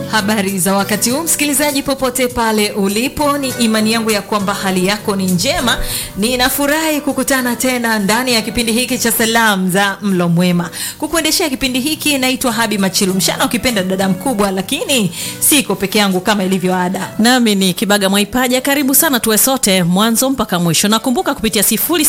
Habari za wakati huu msikilizaji, popote pale ulipo, ni imani yangu ya kwamba hali yako ni njema. Ninafurahi kukutana tena ndani ya kipindi hiki cha salamu za mlo mwema. Kukuendeshea kipindi hiki naitwa Habi Machilu Mshana, ukipenda dada mkubwa, lakini siko peke yangu kama ilivyo ada. Nami ni Kibaga Mwaipaja. Karibu sana tuwe sote mwanzo mpaka mwisho. Nakumbuka kupitia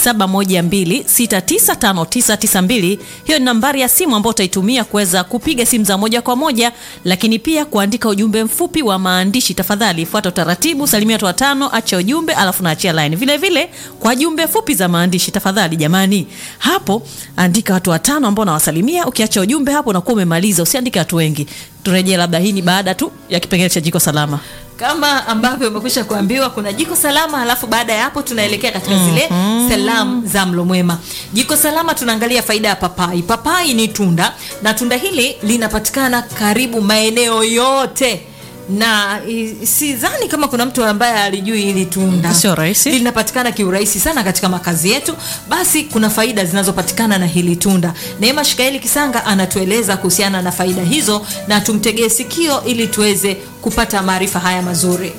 0712695992 hiyo ni nambari ya simu ambayo utaitumia kuweza kupiga simu za moja kwa moja, lakini pia kuandika ujumbe mfupi wa maandishi. Tafadhali fuata utaratibu, salimia watu watano, acha ujumbe alafu naachia line. Vile vile kwa jumbe fupi za maandishi, tafadhali jamani, hapo andika watu watano ambao nawasalimia. Ukiacha ujumbe hapo unakuwa umemaliza, usiandike watu wengi. Turejee, labda hii ni baada tu ya kipengele cha jiko salama. Kama ambavyo umekwisha kuambiwa kuna jiko salama, alafu baada ya hapo tunaelekea katika zile salamu za mlo mwema. Jiko salama tunaangalia faida ya papai. Papai ni tunda na tunda hili linapatikana karibu maeneo yote na i- sidhani kama kuna mtu ambaye alijui hili tunda. Sio rahisi. Linapatikana kiurahisi sana katika makazi yetu. Basi kuna faida zinazopatikana na hili tunda. Neema Shikaeli Kisanga anatueleza kuhusiana na faida hizo, na tumtegee sikio ili tuweze kupata maarifa haya mazuri.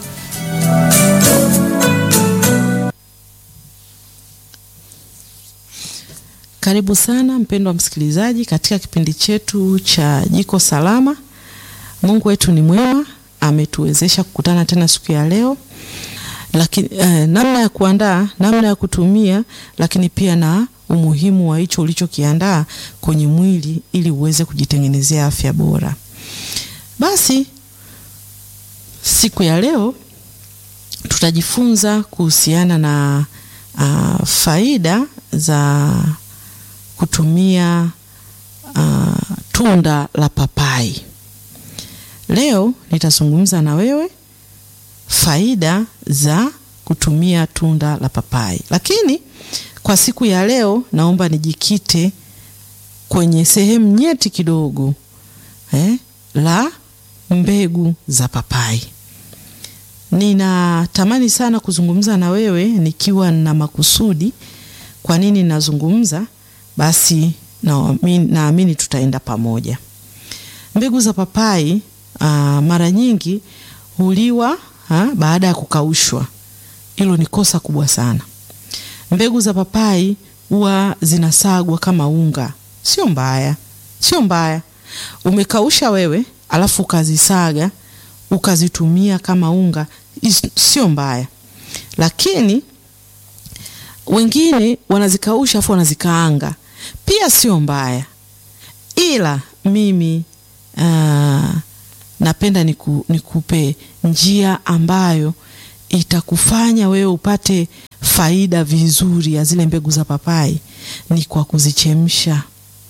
Karibu sana mpendwa msikilizaji katika kipindi chetu cha Jiko Salama. Mungu wetu ni mwema, ametuwezesha kukutana tena siku ya leo, lakini eh, namna ya kuandaa, namna ya kutumia, lakini pia na umuhimu wa hicho ulichokiandaa kwenye mwili ili uweze kujitengenezea afya bora. Basi siku ya leo tutajifunza kuhusiana na uh, faida za kutumia uh, tunda la papai. Leo nitazungumza na wewe faida za kutumia tunda la papai, lakini kwa siku ya leo naomba nijikite kwenye sehemu nyeti kidogo eh, la mbegu za papai. Ninatamani sana kuzungumza na wewe nikiwa na makusudi. Kwa nini nazungumza? Basi naamini naamini tutaenda pamoja. Mbegu za papai aa, mara nyingi huliwa ha, baada ya kukaushwa. Hilo ni kosa kubwa sana. Mbegu za papai huwa zinasagwa kama unga. Sio mbaya, sio mbaya. Umekausha wewe alafu ukazisaga ukazitumia kama unga, is- sio mbaya, lakini wengine wanazikausha afu wanazikaanga, pia sio mbaya, ila mimi uh, napenda niku, nikupe njia ambayo itakufanya wewe upate faida vizuri ya zile mbegu za papai, ni kwa kuzichemsha.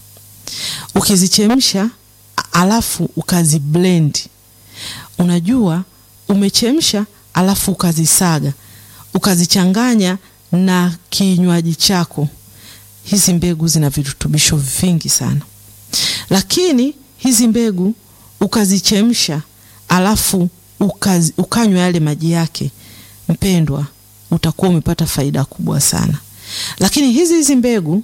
Ukizichemsha a- alafu ukaziblend, unajua umechemsha, alafu ukazisaga, ukazichanganya na kinywaji chako. Hizi mbegu zina virutubisho vingi sana, lakini hizi mbegu ukazichemsha, alafu ukazi, ukanywa yale maji yake, mpendwa, utakuwa umepata faida kubwa sana. Lakini hizi hizi mbegu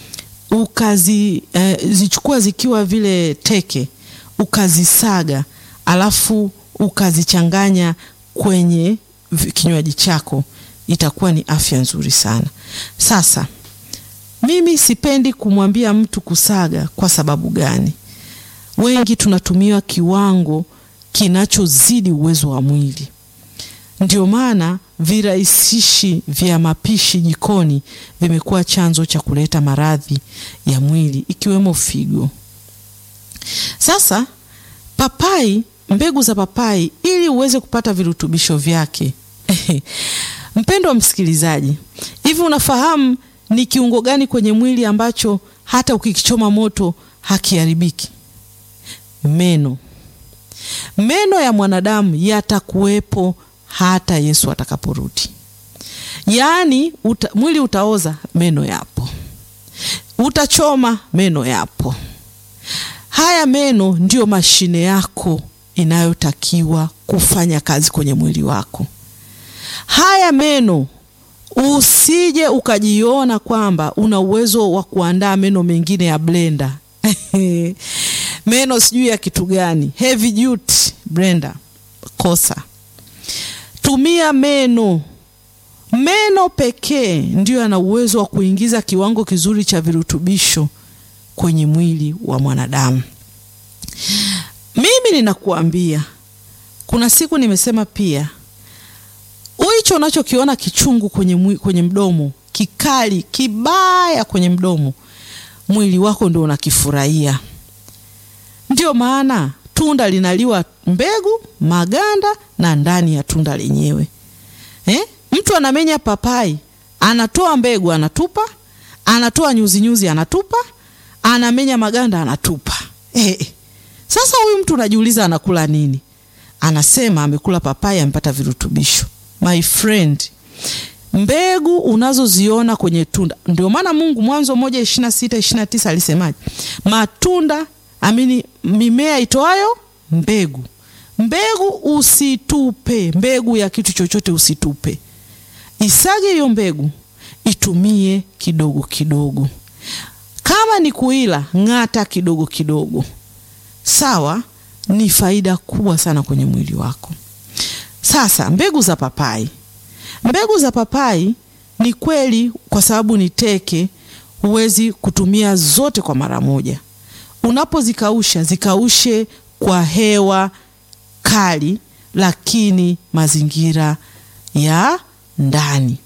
ukazi eh, zichukua zikiwa vile teke ukazisaga alafu ukazichanganya kwenye vi- kinywaji chako itakuwa ni afya nzuri sana. Sasa mimi sipendi kumwambia mtu kusaga. Kwa sababu gani? Wengi tunatumia kiwango kinachozidi uwezo wa mwili. Ndio maana virahisishi vya mapishi jikoni vimekuwa chanzo cha kuleta maradhi ya mwili ikiwemo figo. Sasa papai, mbegu za papai, ili uweze kupata virutubisho vyake mpendo wa msikilizaji, hivi unafahamu ni kiungo gani kwenye mwili ambacho hata ukikichoma moto hakiharibiki? Meno. Meno ya mwanadamu yatakuwepo hata Yesu atakaporudi. Yaani uta, mwili utaoza, meno yapo. Utachoma, meno yapo. Haya meno ndiyo mashine yako inayotakiwa kufanya kazi kwenye mwili wako. Haya meno usije ukajiona kwamba una uwezo wa kuandaa meno mengine ya blender meno sijui ya kitu gani, heavy duty Brenda, kosa. Tumia meno. Meno pekee ndio yana uwezo wa kuingiza kiwango kizuri cha virutubisho kwenye mwili wa mwanadamu. Mimi ninakuambia, kuna siku nimesema pia, hicho unachokiona kichungu kwenye, mwi, kwenye mdomo kikali kibaya kwenye mdomo, mwili wako ndio unakifurahia. Ndio maana tunda linaliwa mbegu, maganda na ndani ya tunda lenyewe eh? Mtu anamenya papai, anatoa mbegu anatupa, anatoa nyuzi nyuzi anatupa, anamenya maganda anatupa. Eh, sasa huyu mtu unajiuliza anakula nini? Anasema amekula papai, amepata virutubisho. My friend, mbegu unazoziona kwenye tunda, ndio maana Mungu Mwanzo moja ishirini na sita ishirini na tisa alisemaje? Matunda amini, mimea itoayo mbegu. Mbegu usitupe, mbegu ya kitu chochote usitupe. Isage hiyo mbegu, itumie kidogo kidogo. Kama ni kuila, ng'ata kidogo kidogo. Sawa, ni faida kubwa sana kwenye mwili wako. Sasa mbegu za papai, mbegu za papai ni kweli, kwa sababu ni teke, huwezi kutumia zote kwa mara moja. Unapozikausha, zikaushe kwa hewa kali, lakini mazingira ya ndani.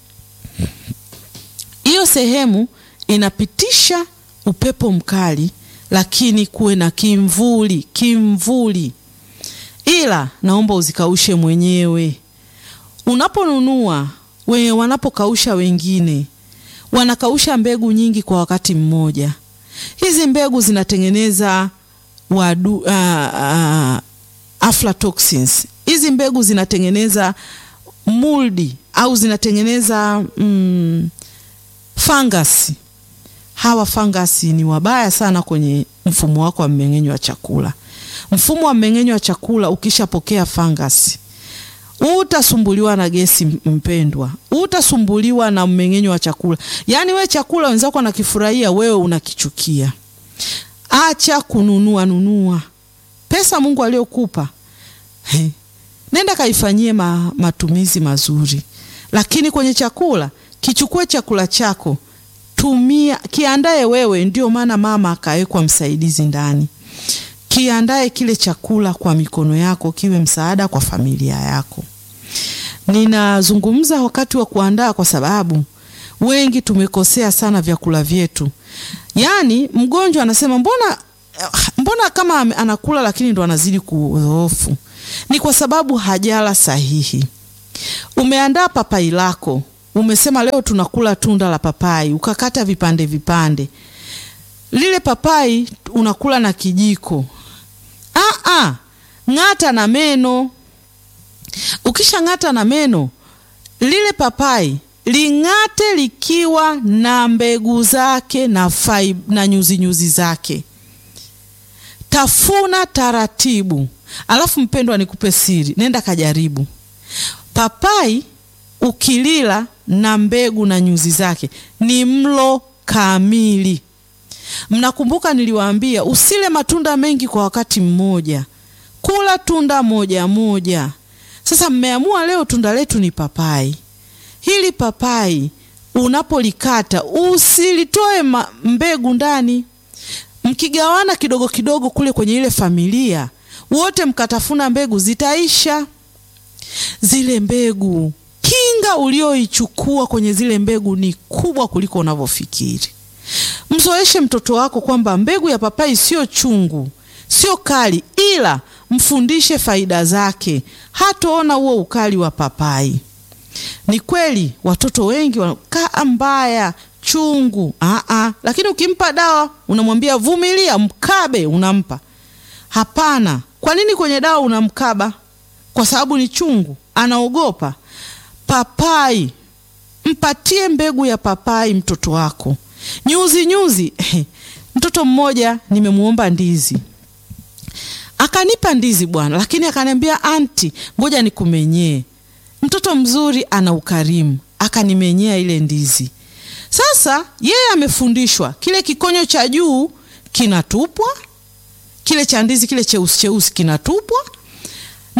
Hiyo sehemu inapitisha upepo mkali, lakini kuwe na kimvuli, kimvuli. Ila naomba uzikaushe mwenyewe. Unaponunua we, wanapokausha wengine wanakausha mbegu nyingi kwa wakati mmoja. Hizi mbegu zinatengeneza wadu, uh, uh, aflatoxins. Hizi mbegu zinatengeneza muldi au zinatengeneza mm, fangasi. Hawa fangasi ni wabaya sana kwenye mfumo wako wa mmeng'enyo wa chakula. Mfumo wa mmeng'enyo wa chakula ukishapokea fangasi, utasumbuliwa na gesi mpendwa, utasumbuliwa na mmeng'enyo wa chakula. Yaani we chakula wenzako wanakifurahia, wewe unakichukia. Acha kununua nunua pesa Mungu aliyokupa He. Nenda kaifanyie ma, matumizi mazuri, lakini kwenye chakula kichukue chakula chako, tumia, kiandae wewe. Ndio maana mama akawekwa msaidizi ndani. Kiandae kile chakula kwa mikono yako, kiwe msaada kwa familia yako. Ninazungumza wakati wa kuandaa, kwa sababu wengi tumekosea sana vyakula vyetu. Yaani mgonjwa anasema mbona mbona kama anakula lakini ndo anazidi kudhoofu. Ni kwa sababu hajala sahihi. Umeandaa papai lako, umesema leo tunakula tunda la papai, ukakata vipande vipande. Lile papai unakula na kijiko. Ah ah, ng'ata na meno. Ukisha ng'ata na meno, lile papai ling'ate likiwa na mbegu zake na fai, na nyuzi nyuzi zake. Tafuna taratibu. Alafu mpendwa, nikupe siri, nenda kajaribu papai. Ukilila na mbegu na nyuzi zake ni mlo kamili. Mnakumbuka niliwaambia usile matunda mengi kwa wakati mmoja, kula tunda moja moja. Sasa mmeamua leo tunda letu ni papai. Hili papai unapolikata usilitoe mbegu ndani, mkigawana kidogo kidogo kule kwenye ile familia wote mkatafuna mbegu, zitaisha zile mbegu. Kinga ulioichukua kwenye zile mbegu ni kubwa kuliko unavyofikiri. Mzoeshe mtoto wako kwamba mbegu ya papai sio chungu, sio kali, ila mfundishe faida zake, hataona huo ukali wa papai. Ni kweli watoto wengi wanakaa mbaya chungu, aa, lakini ukimpa dawa unamwambia vumilia, mkabe, unampa Hapana. Kwa nini kwenye dawa unamkaba? Kwa sababu ni chungu, anaogopa. Papai, mpatie mbegu ya papai mtoto wako, nyuzi nyuzi. Mtoto mmoja nimemuomba ndizi, akanipa ndizi bwana, lakini akaniambia anti, ngoja nikumenyee. Mtoto mzuri ana ukarimu, akanimenyea ile ndizi. Sasa yeye amefundishwa kile kikonyo cha juu kinatupwa kile cha ndizi kile cheusi cheusi kinatupwa,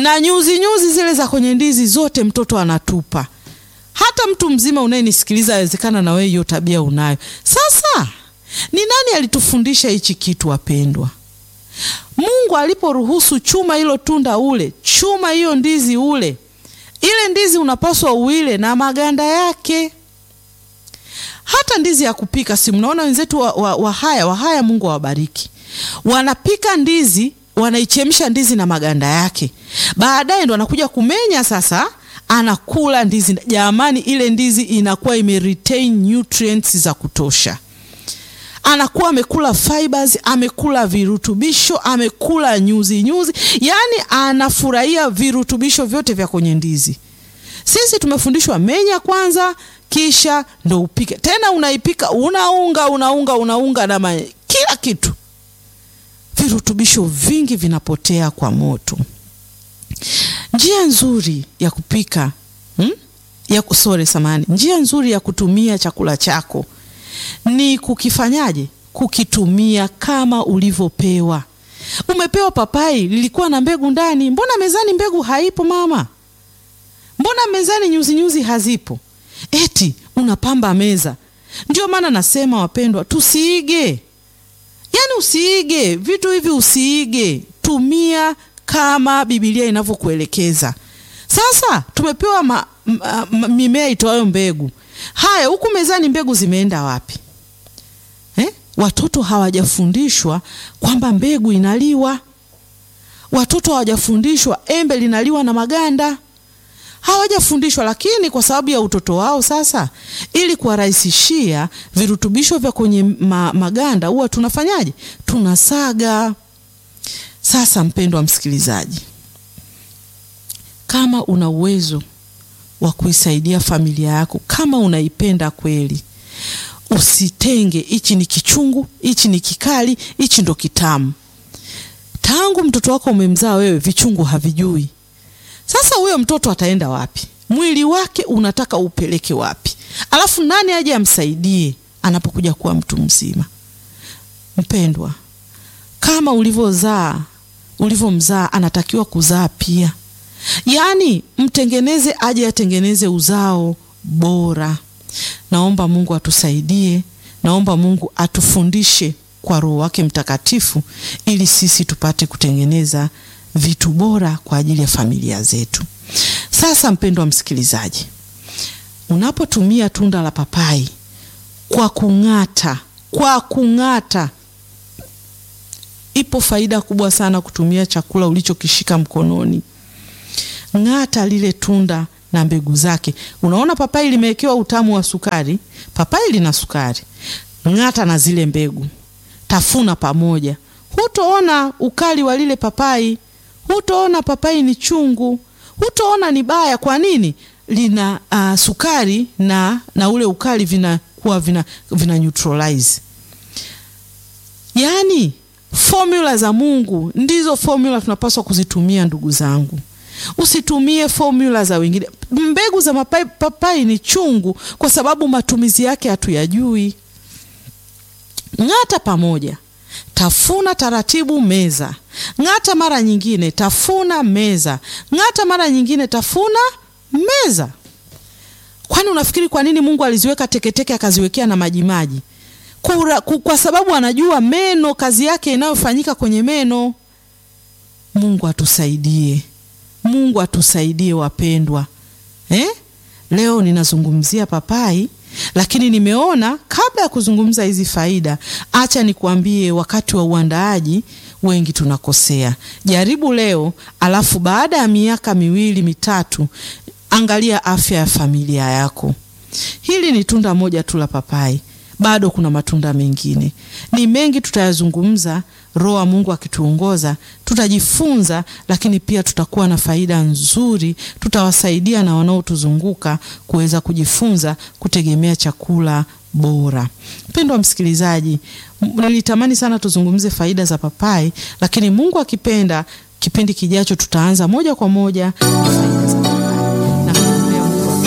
na nyuzi nyuzi zile za kwenye ndizi zote mtoto anatupa. Hata mtu mzima unayenisikiliza, awezekana na wewe hiyo tabia unayo. Sasa ni nani alitufundisha hichi kitu wapendwa? Mungu aliporuhusu chuma hilo tunda ule, chuma hiyo ndizi ule, ile ndizi unapaswa uile na maganda yake. Hata ndizi ya kupika, si mnaona wenzetu wa, wa, Wahaya Wahaya, Mungu awabariki, wanapika ndizi, wanaichemsha ndizi na maganda yake, baadaye ndo anakuja kumenya sasa anakula ndizi. Jamani, ile ndizi inakuwa ime retain nutrients za kutosha anakuwa amekula fibers, amekula virutubisho, amekula nyuzi nyuzi, yaani anafurahia virutubisho vyote vya kwenye ndizi. Sisi tumefundishwa menya kwanza, kisha ndo upike. Tena unaipika unaunga unaunga unaunga na ma... kila kitu, virutubisho vingi vinapotea kwa moto. Njia nzuri ya kupika hmm? ya kusore samani, njia nzuri ya kutumia chakula chako ni kukifanyaje? Kukitumia kama ulivyopewa. Umepewa papai lilikuwa na mbegu ndani, mbona mezani mbegu haipo mama? Mbona mezani nyuzi nyuzi hazipo? Eti unapamba meza. Ndio maana nasema wapendwa, tusiige, yaani usiige vitu hivi, usiige, tumia kama Biblia inavyokuelekeza. Sasa tumepewa ma, ma, ma, mimea itoayo mbegu. Haya, huku mezani mbegu zimeenda wapi eh? Watoto hawajafundishwa kwamba mbegu inaliwa. Watoto hawajafundishwa embe linaliwa na maganda, hawajafundishwa. Lakini kwa sababu ya utoto wao, sasa ili kuwarahisishia virutubisho vya kwenye ma, maganda huwa tunafanyaje? Tunasaga. Sasa mpendwa msikilizaji, kama una uwezo wa kuisaidia familia yako, kama unaipenda kweli, usitenge hichi ni kichungu, hichi ni kikali, hichi ndo kitamu. Tangu mtoto wako umemzaa wewe, vichungu havijui. Sasa huyo mtoto ataenda wapi? Mwili wake unataka upeleke wapi? Alafu nani aje amsaidie anapokuja kuwa mtu mzima? Mpendwa, kama ulivyozaa, ulivyomzaa anatakiwa kuzaa pia. Yaani mtengeneze aje atengeneze uzao bora. Naomba Mungu atusaidie, naomba Mungu atufundishe kwa Roho wake Mtakatifu ili sisi tupate kutengeneza vitu bora kwa ajili ya familia zetu. Sasa mpendwa msikilizaji, unapotumia tunda la papai kwa kung'ata, kwa kung'ata, ipo faida kubwa sana kutumia chakula ulichokishika mkononi. Ng'ata lile tunda na mbegu zake. Unaona papai limewekewa utamu wa sukari, papai lina sukari. Ng'ata na zile mbegu, tafuna pamoja, hutoona ukali wa lile papai, hutoona papai ni chungu, hutoona ni baya. Kwa nini? Lina uh, sukari na, na ule ukali vinakuwa vina, vina neutralize. Yaani formula za Mungu ndizo formula tunapaswa kuzitumia, ndugu zangu. Usitumie formula za wengine. Mbegu za mapai, papai ni chungu kwa sababu matumizi yake hatuyajui. Ng'ata pamoja, tafuna taratibu, meza. Ng'ata mara nyingine, tafuna, meza. Ng'ata mara nyingine, tafuna, meza. Kwani unafikiri kwa nini Mungu aliziweka teketeke akaziwekea na majimaji? Kwa, kwa sababu anajua meno, kazi yake inayofanyika kwenye meno. Mungu atusaidie. Mungu atusaidie wapendwa, eh? Leo ninazungumzia papai, lakini nimeona kabla ya kuzungumza hizi faida, acha nikuambie, wakati wa uandaaji wengi tunakosea. Jaribu leo, alafu baada ya miaka miwili mitatu, angalia afya ya familia yako. Hili ni tunda moja tu la papai, bado kuna matunda mengine, ni mengi tutayazungumza. Roho wa Mungu akituongoza tutajifunza, lakini pia tutakuwa na faida nzuri. Tutawasaidia na wanaotuzunguka kuweza kujifunza kutegemea chakula bora. Mpendwa msikilizaji, nilitamani sana tuzungumze faida za papai, lakini Mungu akipenda, kipindi kijacho tutaanza moja kwa moja na faida za papai na kuombea Mungu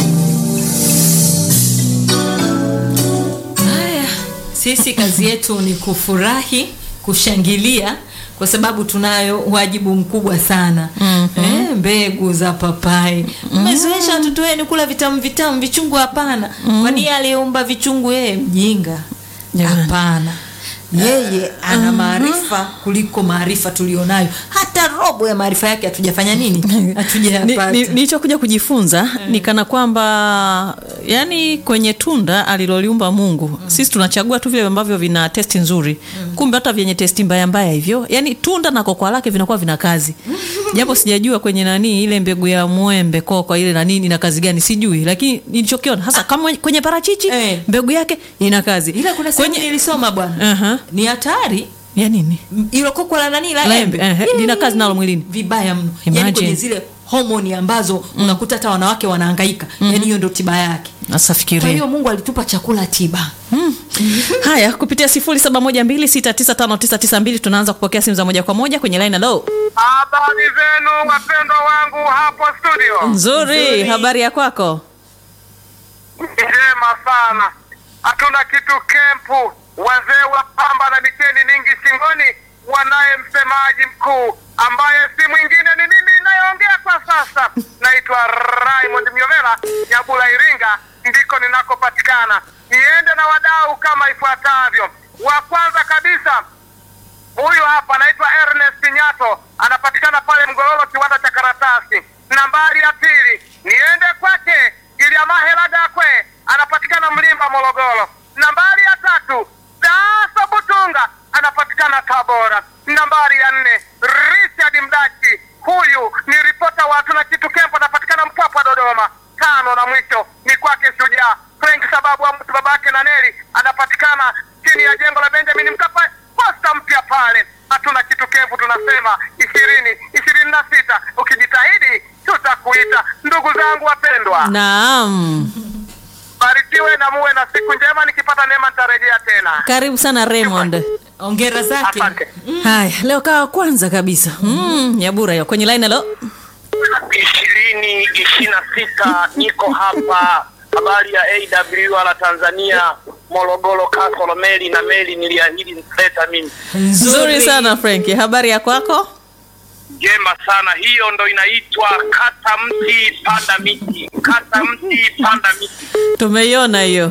Haya, sisi kazi yetu ni kufurahi kushangilia kwa sababu tunayo wajibu mkubwa sana. Mhm. Eh, mbegu za papai mmezoesha watoto wenu kula vitamu vitamu vichungu hapana kwani yeye aliyeumba vichungu yeye mjinga Jamani. hapana yeye ana maarifa kuliko maarifa tulionayo hata robo ya maarifa yake hatujafanya nini Ni- hatujayapata ni- nilichokuja kujifunza ni kana kwamba yani kwenye tunda aliloliumba mungu sisi tunachagua tu vile ambavyo vina testi nzuri kumbe hata vyenye testi mbaya mbaya hivyo yani tunda na kokwa lake vinakuwa vina kazi japo sijajua kwenye nani ile mbegu ya mwembe kokwa ile nani ina kazi gani sijui lakini nilichokiona hasa kama kwenye parachichi Eh. mbegu yake ina kazi ila kuna sehemu kwenye nilisoma bwana Aha. ni hatari ya nini ilo kokwa la nani la La embe embe, eh, lina kazi nalo mwilini. vibaya mno yani Imagine. kwenye zile homoni ambazo unakuta hata wanawake wanahangaika yani hiyo ndo tiba yake sasa kwa fikiria hiyo mungu alitupa chakula tiba haya kupitia 0712695992 tunaanza kupokea simu za moja kwa moja kwenye line hello Habari zenu wapendwa wangu hapo studio. nzuri habari ya kwako Njema sana. Hatuna kitu kempu. Wazee wa pamba na miteni mingi shingoni wanaye msemaji mkuu ambaye si mwingine ni mimi inayoongea kwa sasa. Naitwa Raymond Myovela, Nyabula Iringa, ndiko ninakopatikana. Niende na wadau kama ifuatavyo. Wa kwanza kabisa Huyu hapa anaitwa Ernest Nyato, anapatikana pale Mgololo, kiwanda cha karatasi. Nambari ya pili niende kwake Giliamahela Dakwe, anapatikana Mlimba, Morogoro. Nambari ya tatu Daso Butunga, anapatikana Tabora. Nambari ya nne Richard Mdachi, huyu ni ripota wa Hatuna Kitu Kempo, anapatikana Mpwapwa, Dodoma. Tano na mwisho ni kwake Shujaa Frank sababu wa mtu babake na Neli, anapatikana chini ya jengo la Benjamin Mkapa posta mpya pale. Hatuna kitu kevu, tunasema ishirini ishirini na sita. Ukijitahidi tutakuita. Ndugu zangu wapendwa, naam barikiwe na muwe na siku njema. Nikipata neema nitarejea tena. karibu sana raymond ongera zake Asante. haya leo kawa kwanza kabisa mm, nyabura hiyo kwenye line hello ishirini ishirini na sita niko hapa habari ya AWR Tanzania Morogoro Kasolo meli na meli niliahidi nitaleta mimi nzuri sana franki habari ya kwako Njema sana, hiyo ndo inaitwa kata mti panda miti, kata mti panda miti. tumeiona hiyo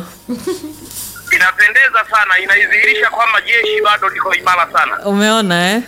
Inapendeza sana, inaidhihirisha kwamba jeshi bado liko imara sana. umeona eh?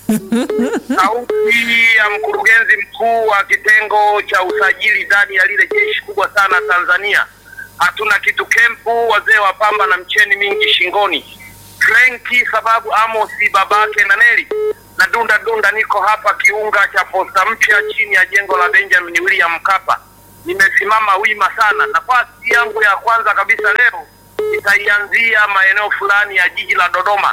Sauti ya mkurugenzi mkuu wa kitengo cha usajili ndani ya lile jeshi kubwa sana Tanzania. Hatuna kitu kempu, wazee wa pamba na mcheni mingi shingoni. Frenki sababu Amosi babake na Neli na dunda dunda, niko hapa kiunga cha posta mpya chini ya jengo la Benjamin William Mkapa. Nimesimama wima sana. Nafasi yangu ya kwanza kabisa leo nitaianzia maeneo fulani ya jiji la Dodoma.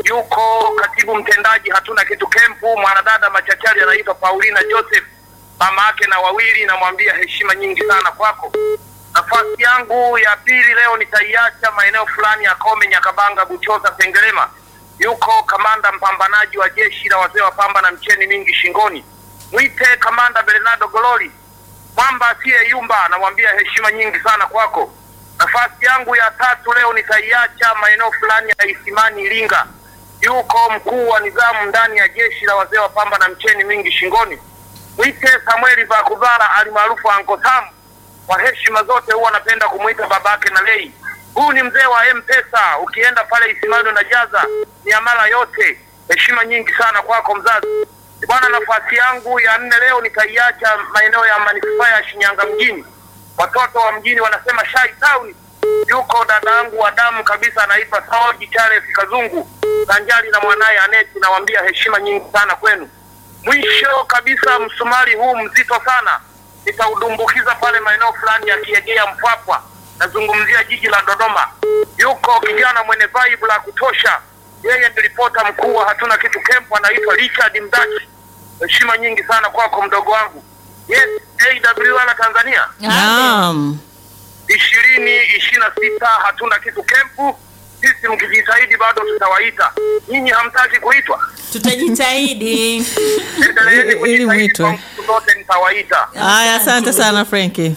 Yuko katibu mtendaji hatuna kitu kempu, mwanadada machachari anaitwa Paulina Joseph, mama yake na wawili, namwambia heshima nyingi sana kwako. Nafasi yangu ya pili leo nitaiacha maeneo fulani ya Kome, Nyakabanga, Buchosa, Sengerema. Yuko kamanda mpambanaji wa jeshi la wazee wa pamba na mcheni mingi shingoni, mwite kamanda Bernardo Gololi, mwamba asiyeyumba, namwambia heshima nyingi sana kwako. Nafasi yangu ya tatu leo nitaiacha maeneo fulani ya Isimani, Iringa. Yuko mkuu wa nidhamu ndani ya jeshi la wazee wa pamba na mcheni mingi shingoni, mwite Samueli Vakuvara alimaarufu Anko Sam. Kwa heshima zote huwa anapenda kumwita babake na lei. Huu ni mzee wa M-Pesa, ukienda pale Isimani unajaza miamala yote. Heshima nyingi sana kwako mzazi. Bwana, nafasi yangu ya nne leo nitaiacha maeneo ya manispaa ya Shinyanga mjini. Watoto wa mjini wanasema Shai Town. Yuko dada yangu wa damu kabisa anaitwa Saoji Charles Kazungu sanjari na mwanaye Aneti, nawaambia heshima nyingi sana kwenu. Mwisho kabisa, msumari huu mzito sana nitaudumbukiza pale maeneo fulani ya Kiegea Mpwapwa, nazungumzia jiji la Dodoma. Yuko kijana mwenye vibe la kutosha, yeye ni ripota mkuu wa hatuna kitu kempu, anaitwa Richard Mdaki. Heshima nyingi sana kwako mdogo wangu. Yes, AWR Tanzania naam ishirini ishirini na sita hatuna kitu kempu. Sisi mkijitahidi bado tutawaita. Nyinyi hamtaki kuitwa, tutajitahidi endeleeni Ili kujitahidi, mwitwe. kwa nguvu zote nitawaita. haya asante sana franki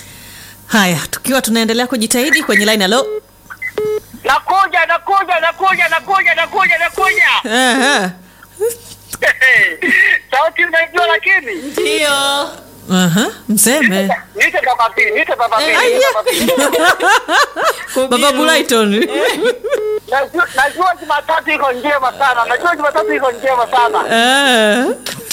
haya tukiwa tunaendelea kujitahidi kwenye line halo Nakuja, nakuja, nakuja, nakuja, nakuja, nakuja. Ehe. sauti unaijua lakini ndio Aha, mseme niite baba B, niite baba B, Eh, niite baba B. baba Bulaiton. Najua- najua Jumatatu iko njema sana, najua Jumatatu iko njema sana. Eh.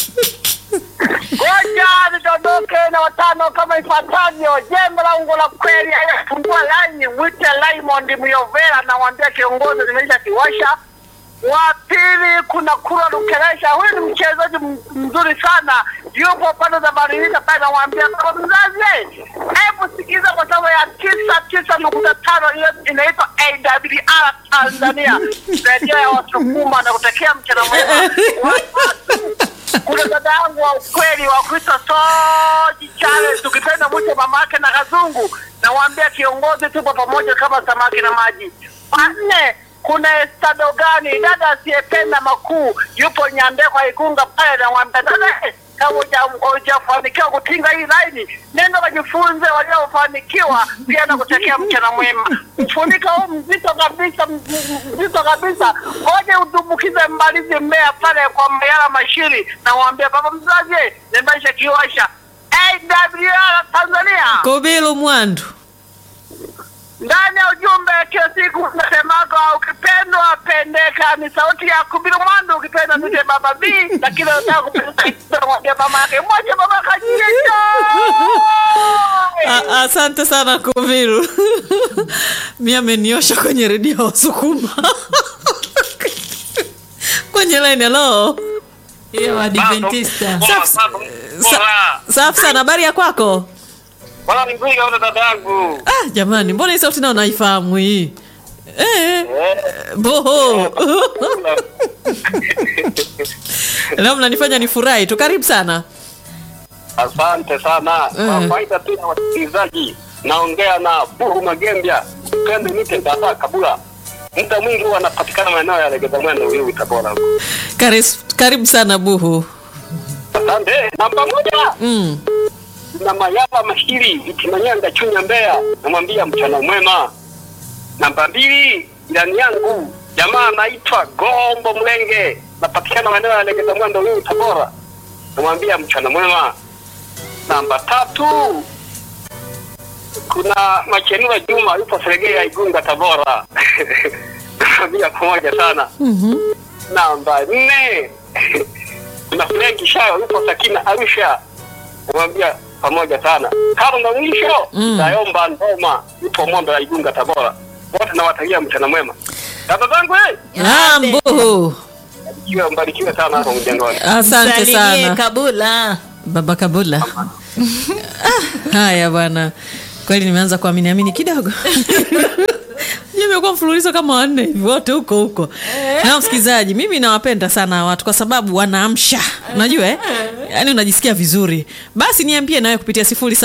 Ngoja nidondoke na watano kama ifuatavyo. Jembe la ungo la kweli ayafungua laini, mwite Raymond Myovera, nawambia kiongozi nimeisha kiwasha. Wa pili kuna Kura Lukeresha, huyu ni mchezaji m- mzuri sana, yupo pande za Maririka pale, nawambia baba mzazi, hebu sikiza kwa sababu ya tisa tisa nukta tano hiyo inaitwa AWR Tanzania, redio ya Wasukuma na kutekea mchana mwema. Watatu, kuna dada yangu wa ukweli wa kuitwa Soji Charles, tukipenda mwite mamake na Kazungu, nawaambia kiongozi, tupo pamoja kama samaki na maji. Wanne, kuna estado gani dada asiyependa makuu, yupo Nyandekwa Igunga pale, nawaambia dada eh, kama huja- hujafanikiwa kutinga hii laini, nenda wajifunze waliofanikiwa, pia na kutekea mchana mwema. Mfunika huu mzito kabisa, m- m- mzito kabisa, ngoja udumbukize mbalizi mmea pale kwa Mayala Mashiri, na waambia baba mzazi, nimeisha kiwasha AWR Tanzania Kubilu Mwandu. ndani ya ujumbe kila siku unasemaga ukipendwa pendeka, ni sauti ya Kubiru Mwandu. Ukipenda nite baba B, lakini unataka kupenda mwambie mama yake moja, baba kajicho A- Asante sana Kubilu. Mi ameniosha kwenye redio ya Wasukuma. kwenye line hello. hiyo Adventista Sa- Safi sana, habari ya kwako? Bwana ni nzuri kaona dada yangu. Ah, jamani, mbona hii sauti nao naifahamu hii? Eh, boho. Leo mnanifanya nifurahi tu. Karibu sana. Asante sana kwa faida tu ya wasikilizaji, naongea na Buhu Magembya pende nite dada Kabula. Muda mwingi huwa anapatikana maeneo ya Legeza Mwendo, Uyui, Tabora. Karis, karibu sana Buhu. Asante. Namba moja Mm. na Mayala Mashiri Itimanyanga Chunya Mbeya, namwambia mchana mwema. Namba mbili jirani yangu jamaa anaitwa Gombo Mlenge, napatikana maeneo ya Legeza Mwendo, Uyui, Tabora, namwambia mchana mwema. Namba tatu kuna Machenura Juma yupo Seregea Igunga Tabora, namwambia pamoja sana. Mhm. Namba nne kuna Frenki Shayo yupo Sakina Arusha, namwambia pamoja sana. Tano na mwisho Mm. Dayomba Ndoma yupo Mondo ya Igunga Tabora, wote nawatakia mchana mwema. Dada zangu eh, Ah, Buhu. mbarikiwe mbarikiwe sana hapo mjengoni. Asante Salimie sana. Kabula Baba Kabula. Ah, haya bwana, kweli nimeanza kuamini amini kidogo. imekuwa mfululizo kama wanne hivi wote huko huko na msikilizaji mimi nawapenda sana watu kwa sababu wanaamsha unajua eh? yaani unajisikia vizuri basi niambie nawe kupitia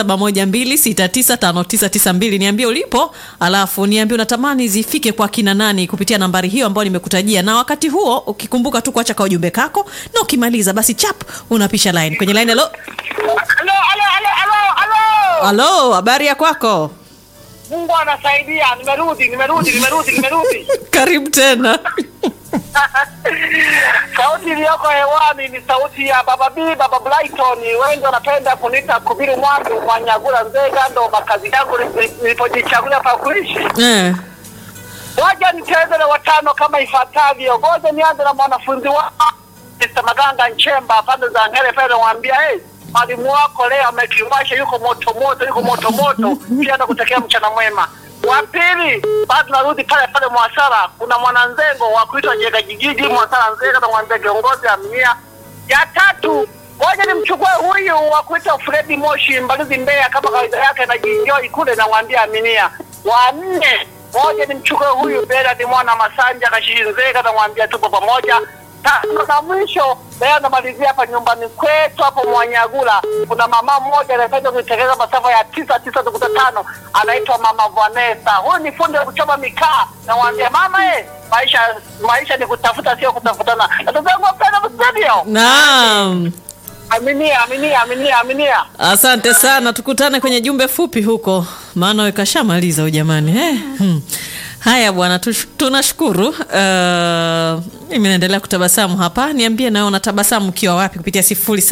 0712695992 niambie ulipo alafu niambie unatamani zifike kwa kina nani kupitia nambari hiyo ambayo nimekutajia na wakati huo ukikumbuka tu kuacha ka ujumbe kako na ukimaliza basi chap unapisha line kwenye line halo Halo, halo, halo, halo, halo. halo habari ya kwako Mungu anasaidia, nimerudi, nimerudi, nimerudi, nimerudi. karibu tena sauti iliyoko hewani ni sauti ya baba B, baba Brighton. Wengi wanapenda kuniita Kubiru Mwandu Mwanyagula Nzega, ndo makazi yangu nilipo- nilipojichagulia pa kuishi. eh. Waja nicheze na watano kama ifuatavyo. Ngoja nianze na mwanafunzi wa Mr. Maganga Nchemba pande za Ngere pale, namwambia hey, mwalimu wako leo amekiwasha, yuko moto moto, yuko moto moto. Pia nakutakia mchana mwema. Wa pili, bado narudi pale pale Mwasara, kuna mwananzengo wa kuitwa Jega Jigiji Mwasara Nzega, namwambia kiongozi amia. Ya tatu, ngoja nimchukue huyu wa kuitwa Fredi Moshi Mbalizi Mbeya, kama kawaida yake anajienjoy kule, namwambia aminia. Wa nne, moja nimchukue huyu Bernard mwana Masanja Kashinzeka, namwambia tupo pamoja. Tano na mwisho leo namalizia hapa nyumbani kwetu hapo Mwanyagula, kuna mama mmoja anapenda kuitekeleza masafa ya tisa tisa nukta tano anaitwa mama Vanessa. Huyu ni fundi wa kuchoma mikaa, namwambia mama eh, maisha maisha ni kutafuta, sio kutafutana. Ndugu zangu wapenda studio, naam aminia aminia aminia aminia. asante sana tukutane kwenye jumbe fupi huko maana we kashamaliza huyu jamani eh? hmm. Haya bwana, tush- tunashukuru. Uh, mimi naendelea kutabasamu hapa. Niambie nawe unatabasamu ukiwa wapi kupitia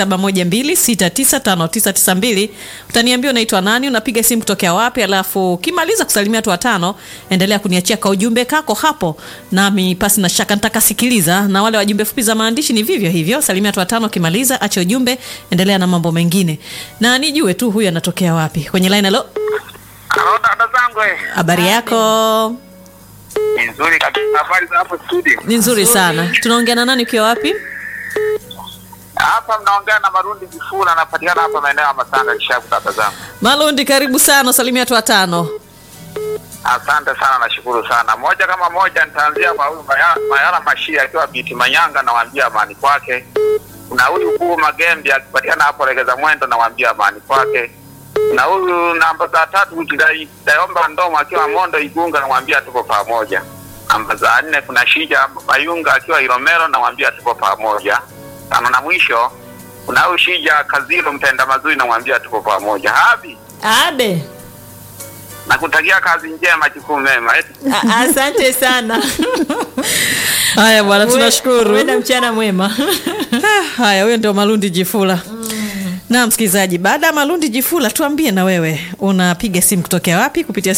0712695992. Utaniambia unaitwa nani, unapiga simu kutokea wapi, alafu ukimaliza kusalimia watu watano, endelea kuniachia ka ujumbe kako hapo, nami pasi na shaka nitakasikiliza. Na wale wajumbe fupi za maandishi ni vivyo hivyo, salimia watu watano, ukimaliza acha ujumbe, endelea na mambo mengine, na nijue tu huyu anatokea wapi kwenye line. Halo, Halo dada zangu, eh. habari yako? ni nzuri kabisa. Habari za hapo studio? Ni nzuri sana. Tunaongea na nani ukiwa wapi? Hapa mnaongea na Marundi Kifula, anapatikana hapa maeneo ya Masanga Kishapu. Dada zangu, Malundi, karibu sana, salimia watu watano. asante sana, nashukuru sana. Moja kama moja, nitaanzia kwa huyu Maya- Mayala Mashia akiwa Biti Manyanga, nawaambia amani kwake. Kuna huyu Kuu Magembi akipatikana hapo Legeza Mwendo, nawaambia amani kwake. Na huyu namba za tatu Kidai- Dayomba Ndomo akiwa Mondo Igunga, namwambia tuko pamoja. Namba za nne kuna Shija Mayunga akiwa Ilomero, namwambia tuko pamoja. Tano na mwisho kuna huyu Shija Kazilo mtenda mazuri, namwambia tuko pamoja. Habi Abe, nakutakia kazi njema, jukumu mema. Eti a- asante sana. Haya bwana, tunashukuru. Uwe na mchana mwema. Ah, Haya, huyo ndio Malundi Jifula. Na msikilizaji, baada ya Malundi Jifula, tuambie na wewe unapiga simu kutokea wapi kupitia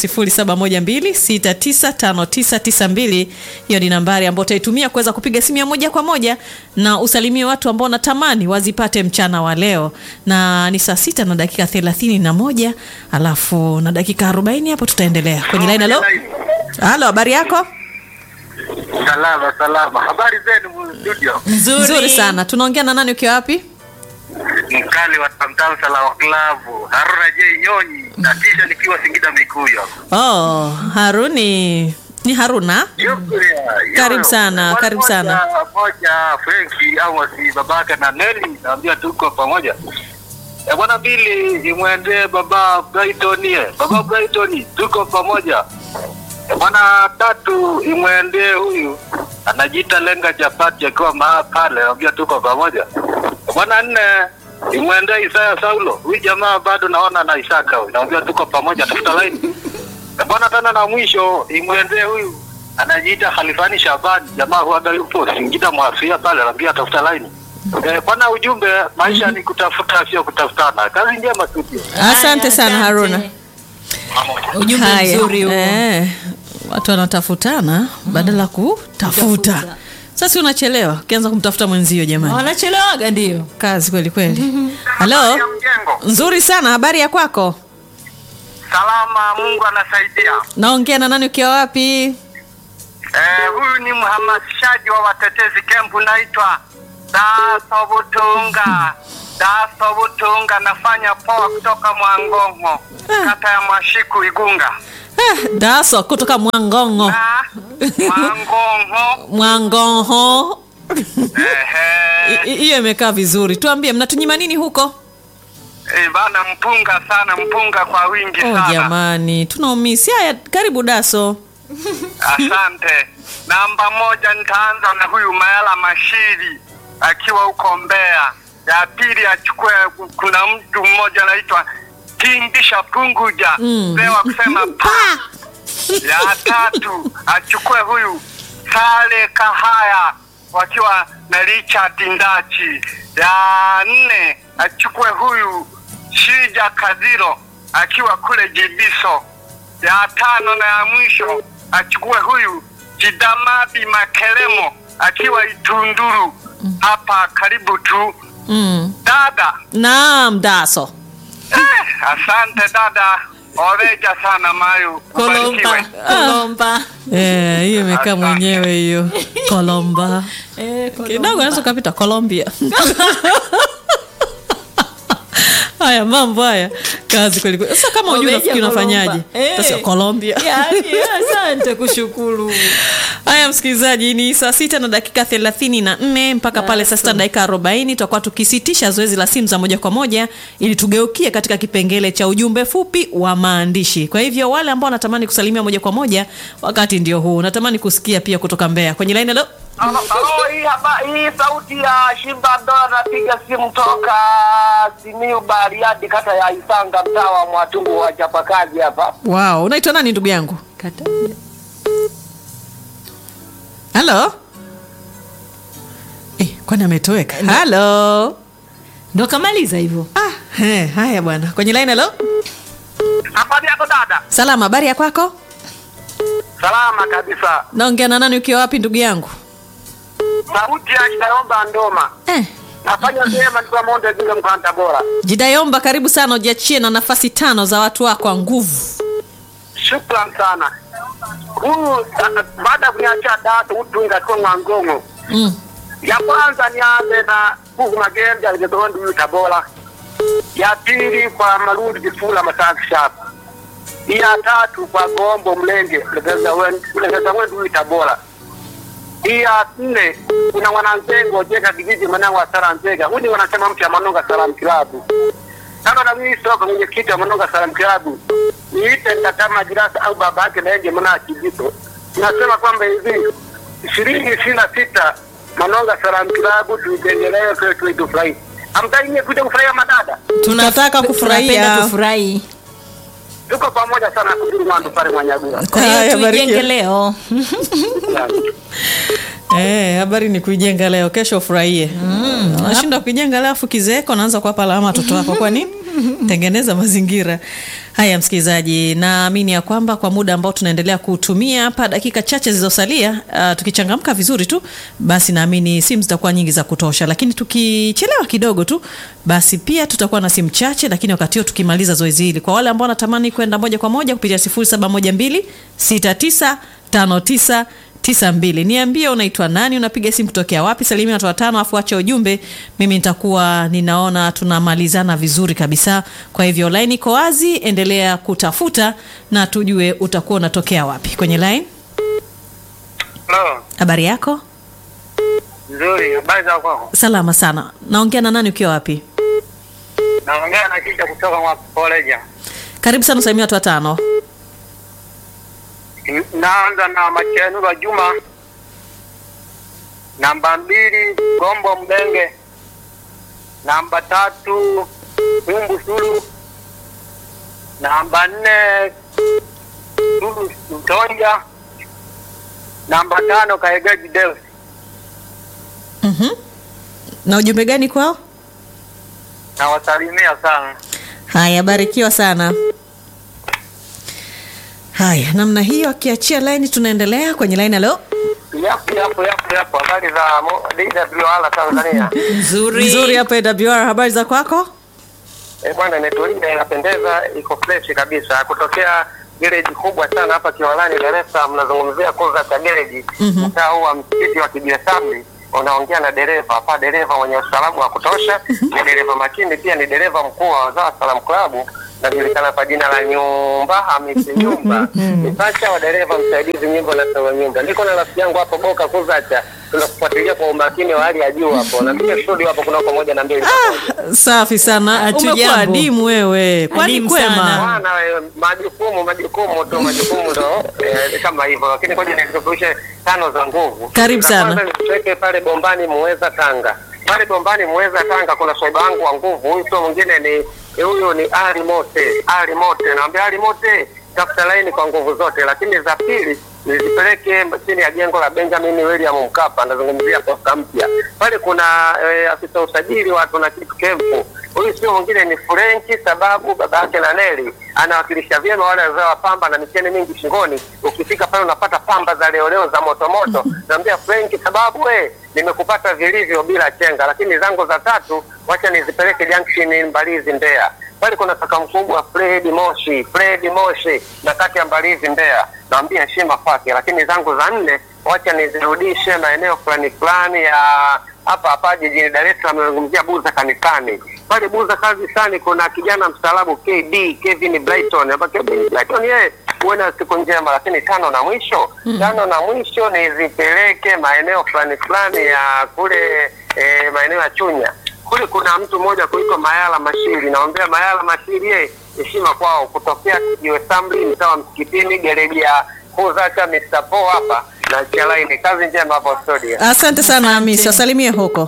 0712695992. Hiyo ni nambari ambayo utaitumia kuweza kupiga simu ya moja kwa moja na usalimie watu ambao unatamani wazipate mchana wa leo, na ni saa sita na dakika thelathini na moja alafu na dakika arobaini hapo tutaendelea kwenye line. Halo, halo, habari yako? salama salama. Habari zenu studio? Nzuri. Nzuri sana. Tunaongea na nani ukiwa wapi? Mkali wa tamtamsa la waklavu Haruna J Nyonyi, na kisha nikiwa Singida Mikuyo. Oh, Haruni ni Haruna. Karibu sana, karibu sana. Moja Frenki au wasi babaka na Neli, naambia tuko pamoja. Ya bwana pili imwendee baba Brighton, ye. baba Brighton tuko pamoja. Ya bwana tatu imwendee huyu anajiita lenga chapati akiwa maa pale, naambia tuko pamoja. Ya bwana nne imwendee Isaya Saulo, huyu jamaa bado naona na Isaka huyu, naambia tuko pamoja, tafuta laini. Ya bwana tena na mwisho imwendee huyu anajiita Khalifani Shabani, jamaa huaga yupo Singida mwafia pale, anaambia tafuta laini. Eh, bwana ujumbe, maisha ni kutafuta sio kutafutana. Kazi njema studio. Asante sana Asante. Haruna. Ujumbe Haya, mzuri huo. eh, watu wanatafutana badala kutafuta. Kutafuta. Sasa unachelewa ukianza kumtafuta mwenzio, jamani, Wanachelewaga ndio. kazi kweli kweli. Halo, mjengo. nzuri sana. Habari ya kwako? Salama, Mungu anasaidia. Naongea na nani ukiwa wapi? Eh, huyu ni mhamasishaji wa watetezi kempu naitwa Daso Butunga. Daso Butunga, nafanya poa kutoka Mwangongo, kata ya Mwashiku Igunga. Eh, Daso kutoka Mwangongo. Na Mwangongo. Mwangongo. Ehe. I- i- Hiyo imekaa vizuri. Tuambie mnatunyima nini huko? Eh, bana mpunga sana, mpunga kwa wingi Oh, sana. jamani, tunaumisi. Haya, karibu Daso. Asante. Namba moja nitaanza na huyu Mayala Mashiri akiwa huko Mbeya. Ya pili achukue, kuna mtu mmoja anaitwa Tingisha Punguja Mm. mzee wa kusema pa. Ya tatu achukue huyu Sale Kahaya wakiwa na Richard Ndachi. Ya nne achukue huyu Shija Kadiro akiwa kule Jibiso. Ya tano na ya mwisho achukue huyu Jidamabi Makelemo akiwa Itunduru hapa karibu tu. Mm. Dada, Naam, Daso. eh, asante dada, oreja sana Mayu, Kolomba. ubarikiwe. Kolomba. Eh, hiyo imekaa mwenyewe hiyo. Kolomba. Eh, Kolomba. Kidogo naweza ukapita Colombia. Haya mambo haya. Kazi kweli kweli. Sasa kama unajua Omeja unafikiri unafanyaje? Kolomba. Eh. Sasa Colombia. Yaani, asante kushukuru. Haya msikilizaji, ni saa sita na dakika thelathini na nne mpaka pale saa sita na dakika arobaini tutakuwa tukisitisha zoezi la simu za moja kwa moja ili tugeukie katika kipengele cha ujumbe fupi wa maandishi. Kwa hivyo wale ambao wanatamani kusalimia moja kwa moja, wakati ndio huu. Natamani kusikia pia kutoka Mbeya kwenye laini. Halo, Halo, halo, hii hapa hii sauti ya Shimba ndo anapiga simu toka Simiu Bariadi, kata ya Isanga, mtaa wa Mwatungu wa Chapakazi hapa. wow, unaitwa nani ndugu yangu? halo eh, kwani ametoweka halo ndo kamaliza hivyo ah, he, haya bwana kwenye line halo Habari yako dada? salama habari ya kwako Salama kabisa. naongea na nani ukiwa wapi ndugu yangu Sauti ya Kitayomba Ndoma. eh, Nafanya vyema nikiwa Monde Zinga mkoani Tabora. jidayomba karibu sana ujiachie na nafasi tano za watu wako wa nguvu Shukran sana. Huyu ah, baada ya kuniachia datu utunga kwa Mwangongo. mm. Ya kwanza nianze na Bugu Magembe alizotondi huyu Tabora. Ya pili kwa Marundi Kifula Masaki Shop. Ya tatu kwa Gombo Mlenge Legeza Wendu Legeza Wendu huyu Tabora. Ya nne kuna wananzengo jenga kijiji mwanangu wa Sara Nzega. Huyu wanasema mtu ya Manonga Salam Kilabu. Kama na mimi soko mwenyekiti wa Manonga Salam Kilabu. Niite kama jirasa au baba yake na yeye mwana kijito. Nasema kwamba hivi ishirini ishirini na sita Manonga Salam Kilabu tuendelee kwa tu tufurahi. Hamtaki nyie kuja kufurahia madada. Tunataka kufurahia. tunapenda tufurahi Tuko pamoja sana kuduru mwandu pale Mwanyagua. kwa hiyo Haya, barikiwa. tuijenge leo Eh, habari ni kuijenga leo kesho ufurahie mm, unashinda kuijenga leo afu kizeeko naanza kuwapa lawama watoto wako kwani tengeneza mazingira haya msikilizaji naamini ya kwamba kwa muda ambao tunaendelea kutumia hapa dakika chache zilizosalia uh, tukichangamka vizuri tu basi naamini simu zitakuwa nyingi za kutosha lakini tukichelewa kidogo tu basi pia tutakuwa na simu chache lakini wakati huo tukimaliza zoezi hili kwa wale ambao wanatamani kwenda moja kwa moja kupitia 0712 6959 tisa mbili niambie unaitwa nani unapiga simu kutokea wapi salimia watu watano afu acha ujumbe mimi nitakuwa ninaona tunamalizana vizuri kabisa kwa hivyo line iko wazi endelea kutafuta na tujue utakuwa unatokea wapi kwenye line Hello. habari yako Nzuri, habari za kwako? salama sana naongea na nani ukiwa wapi Naongea na kisha kutoka mwa Koleja. karibu sana salimia watu watano Naanza na Machenura Juma. Namba mbili Gombo Mdenge. Namba tatu Umbu Sulu. Namba nne Sulu Mtonja. Namba tano Kaegaji Deus. mm-hmm. na ujumbe gani kwao Nawasalimia sana. haya barikiwa sana haya namna hiyo akiachia laini tunaendelea kwenye laini alo Yapo yapo yapo yapo habari za mo- DWR Tanzania. nzuri nzuri hapa awr habari za kwako Eh, bwana imetulia inapendeza iko fresh kabisa kutokea gereji kubwa sana hapa Kiwalani Dar es Salaam nazungumzia kuza cha gereji mtaa huu wa msikiti wa Kibiasambi unaongea na dereva hapa dereva mwenye ustaarabu wa kutosha ni dereva makini pia ni dereva mkuu wa Wazawa Salam Club najulikana kwa jina la Nyumba Hamisi Nyumba ni pacha wa dereva msaidizi nyimbo na sawa nyumba niko na rafiki yangu hapo Boka Kuzacha tunakufuatilia kwa umakini wa hali ya juu hapo na pia studio hapo kuna pamoja na mbili safi sana Hatujambo. umekuwa adimu wewe kwani Adimu kwema sana. Bwana wewe, majukumu majukumu tu majukumu ndo eh, kama hivyo, lakini ngoja nikukumbushe tano za nguvu. Karibu Za sana. kwanza nikuweke pale Bombani Muweza Tanga. Pale Bombani Muweza Tanga kuna swaiba wangu wa nguvu, huyu sio mwingine ni eh, huyu ni Ali Mote. Ali Mote, naambia Ali Mote tafuta laini kwa nguvu zote, lakini za pili nizipeleke chini ya jengo la Benjamin William Mkapa, nazungumzia posta mpya pale. Kuna eh, afisa usajili wa tuna kitu kempu huyu sio mwingine ni Frenki, sababu baba yake na Neli anawakilisha vyema wale wazao wa pamba na micheni mingi shingoni. Ukifika pale unapata pamba za leoleo za motomoto. Naambia Frenki, sababu we nimekupata vilivyo bila chenga, lakini zangu za tatu wacha nizipeleke junction Mbalizi Mbeya. Pale kuna kaka mkubwa Fred Moshi, Fred Moshi na kati ya Mbalizi Mbeya, naambia heshima kwake, lakini zangu za nne wacha nizirudishe maeneo fulani fulani ya hapa hapa jijini Dar es Salaam, nazungumzia Buza kanisani. Pale Buza kanisani kuna kijana mstaarabu KD Kevin Brighton, ambaye Kevin Brighton yeye uwe na siku njema. Lakini tano na mwisho tano na mwisho nizipeleke maeneo fulani fulani ya kule eh, maeneo ya Chunya kule kuna mtu mmoja kuitwa Mayala Mashiri, naombea Mayala Mashiri, ye heshima kwao, kutokea Kijiwe Samli, mtaa wa Msikitini, gereji ya Kuzacha Mr. Po hapa na Chalaini. Kazi njema hapo studio. asante sana hamisi wasalimie huko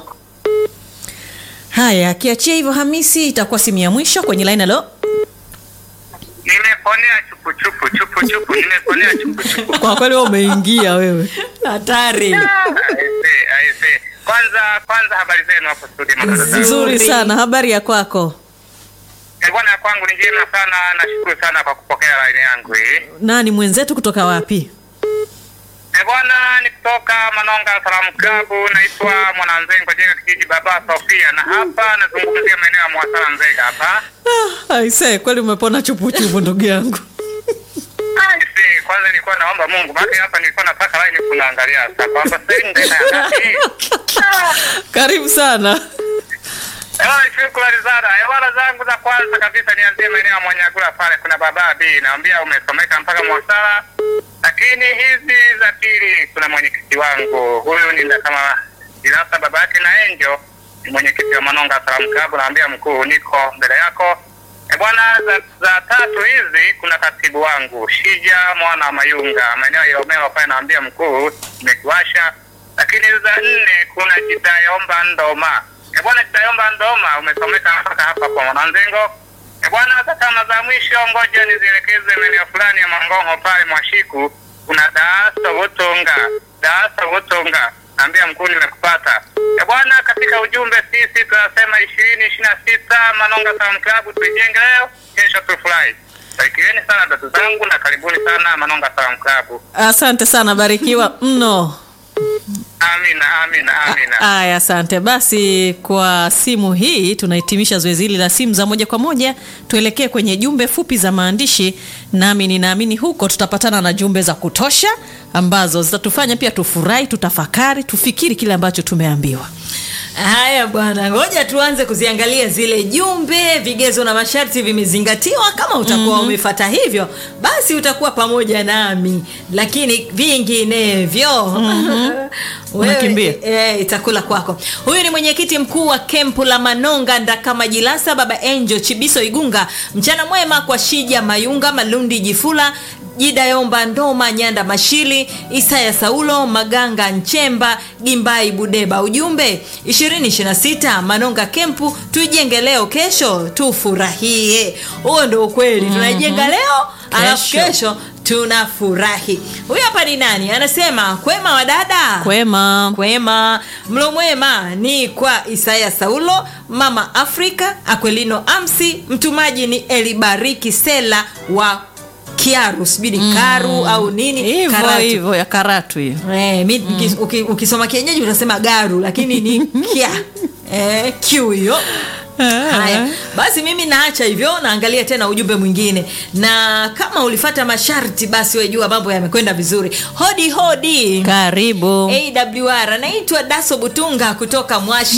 haya akiachia hivyo hamisi itakuwa simu ya mwisho kwenye laini alo Nimeponea chupu chupu chupu chupu, nimeponea chupu chupu. kwa kweli wewe umeingia wewe hatari Aise, aise. Kwanza kwanza habari zenu hapo studio madada zangu. nzuri sana habari ya kwako Eh, Bwana ya kwangu ni njema sana, nashukuru sana kwa kupokea laini yangu hii. nani mwenzetu kutoka wapi Eh, Bwana ni kutoka Manonga Salamu Klabu, naitwa Mwananzengo jenga kijiji Baba Sofia, na hapa nazungumzia maeneo ya Mwasala Nzega hapa. ah, aise kweli umepona chupuchupu ndugu yangu Aise, kwanza nilikuwa naomba Mungu, maana hapa nilikuwa nataka laini kunaangalia sasa kwamba sasa hivi ndio ngapi. karibu sana Eh, shukrani sana. Hewala zangu za kwanza kabisa nianzie maeneo ya Mwanyagula pale, kuna baba B, naambia umesomeka mpaka Mwasala. Lakini hizi za pili, kuna mwenyekiti wangu huyu ni nda kama Ilasa baba yake na Enjo, ni mwenyekiti wa Manonga Salamu Club, naambia mkuu, niko mbele yako. E bwana, za, za tatu hizi kuna katibu wangu Shija mwana wa Mayunga, maeneo ya Omeo pale, naambia mkuu, nimekiwasha. Lakini za nne kuna Jitayomba Ndoma. E bwana, Jitayomba Ndoma, umesomeka mpaka hapa kwa Mwananzengo. E bwana, hata kama za mwisho, ngoja nizielekeze maeneo fulani ya Mangongo pale Mwashiku, kuna Daasa Wotonga, Daasa Wotonga, naambia mkuu, nimekupata. E bwana, katika ujumbe sisi tunasema ishirini ishirini na sita Manonga Salamu Club, tuijenge leo, kesho tufurahi. Barikiweni sana dada zangu na karibuni sana Manonga Salamu Club. asante sana barikiwa mno Amina, amina, amina. Aya, asante. Basi kwa simu hii tunahitimisha zoezi hili la simu za moja kwa moja, tuelekee kwenye jumbe fupi za maandishi, nami ninaamini huko tutapatana na jumbe za kutosha ambazo zitatufanya pia tufurahi, tutafakari, tufikiri kile ambacho tumeambiwa. haya bwana ngoja tuanze kuziangalia zile jumbe vigezo na masharti vimezingatiwa kama utakuwa mm-hmm. umefata hivyo basi utakuwa pamoja nami lakini vinginevyo mm-hmm. Unakimbia. e, itakula kwako huyu ni mwenyekiti mkuu wa kempu la manonga ndakama jilasa baba enjo chibiso igunga mchana mwema kwa shija mayunga malundi jifula jidayomba ndoma nyanda mashili isaya saulo maganga nchemba gimbai budeba ujumbe 226 manonga kempu tuijenge leo kesho tufurahie huo ndo ukweli tunaijenga leo alafu Kesho. kesho tunafurahi huyu hapa ni nani anasema kwema wadada Kwema. kwema mlo mwema ni kwa isaya saulo mama afrika akwelino amsi mtumaji ni elibariki sela wa kiaru sijui ni karu au nini Hivyo Karatu. hivyo ya karatu hiyo. Eh, mi, ukis- uki- ukisoma kienyeji utasema garu lakini ni kia eh, kiu hiyo haya basi mimi naacha hivyo naangalia tena ujumbe mwingine na kama ulifata masharti basi wejua mambo yamekwenda vizuri hodi hodi Karibu. awr anaitwa daso butunga kutoka mwashi